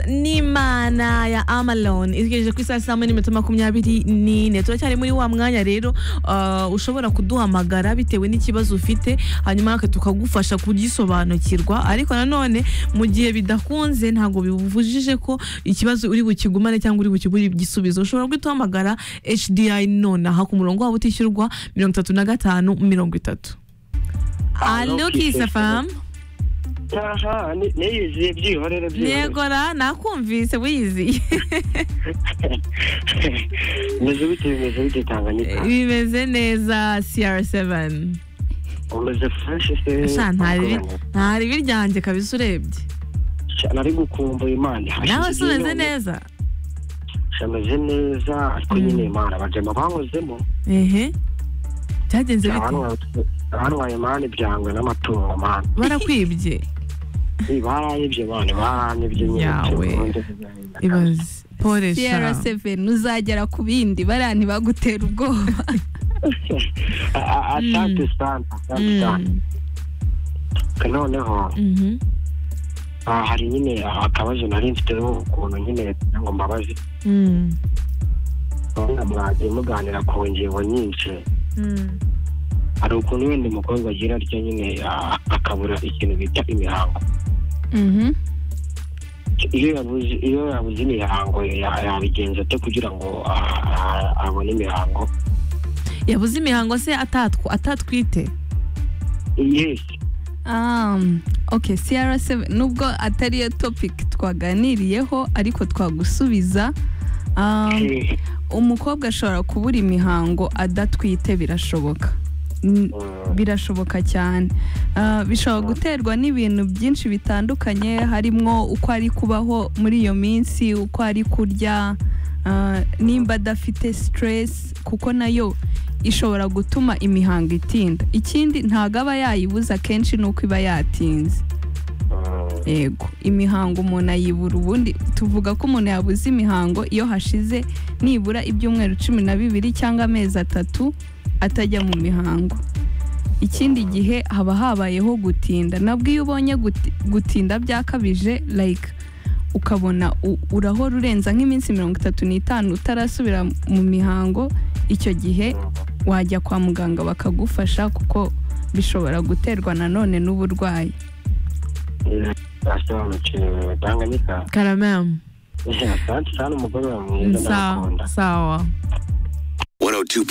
n'imana ya amalone igejeje ku isaha saa moya n'iminota makumyabiri n'ine turacyari muri wa mwanya rero uh, ushobora kuduhamagara bitewe n'ikibazo ufite hanyuma natwe tukagufasha kugisobanukirwa ariko nanone mu gihe bidakunze ntabwo bibujije ko ikibazo uri bukigumane cyangwa uri bukigure igisubizo ushobora guhamagara HDI nonaha ku murongo wabo utishyurwa mirongo itatu na gatanu mirongo itatu alo kisa famu aha niyiziye byihorere byihorere yegora nakumvise wiyiziye umeze bite bimeze bite tanganyika bimeze neza CR7 umeze fureshi se sha ntari ntari biryanjye kabisa urebye nari gukumbuye imana nawe se umeze neza ameze neza ariko nyine imana abajama bankozemo ehe byagenze bite abanwaye imana ibyangwe n'amatungo mana barakwibye baranyibye mani baranyibye nyine Yawe. ibaze pole sha CR7 uzagera ku bindi bariya ntibagutera ubwoba atante sitante atante sitante Mm. noneho Mhm. ah, hari nyine akabazo nari mfiteho ukuntu nyine kugira ngo mbabaze Mm. urabona mwagiye muganira ku ngingo nyinshi Mm. hari ukuntu wenda umukobwa agira atya nyine ah, akabura ikintu bita imihango Mhm. iyo yabuze iyo yabuze imihango ya- yabigenza ate kugira ngo ah, ah, abone imihango yabuze imihango se atatw- atatwite yesi Um, ok CR7 nubwo atari yo topic twaganiriyeho ariko twagusubiza um, Eh, umukobwa ashobora kubura imihango adatwite birashoboka N- birashoboka cyane Ah, bishobora guterwa n'ibintu byinshi bitandukanye harimo uko ari kubaho muri iyo minsi uko ari kurya ah, nimba adafite stress kuko nayo ishobora gutuma imihango itinda ikindi ntabwo aba yayibuza akenshi ni uko iba yatinze mm, yego imihango umuntu ayibura ubundi tuvuga ko umuntu yabuze imihango iyo hashize nibura ibyumweru cumi na bibiri cyangwa amezi atatu atajya mu mihango ikindi gihe haba habayeho gutinda nabwo iyo ubonye guti- gutinda byakabije like ukabona u- urahora urenza nk'iminsi mirongo itatu n'itanu utarasubira mu mihango icyo gihe wajya kwa muganga bakagufasha kuko bishobora guterwa nanone n'uburwayi eh, nasobanukiwe tanganyika karamemu Eh, asante sana umugore wawe mwiza sawa ndakunda sawa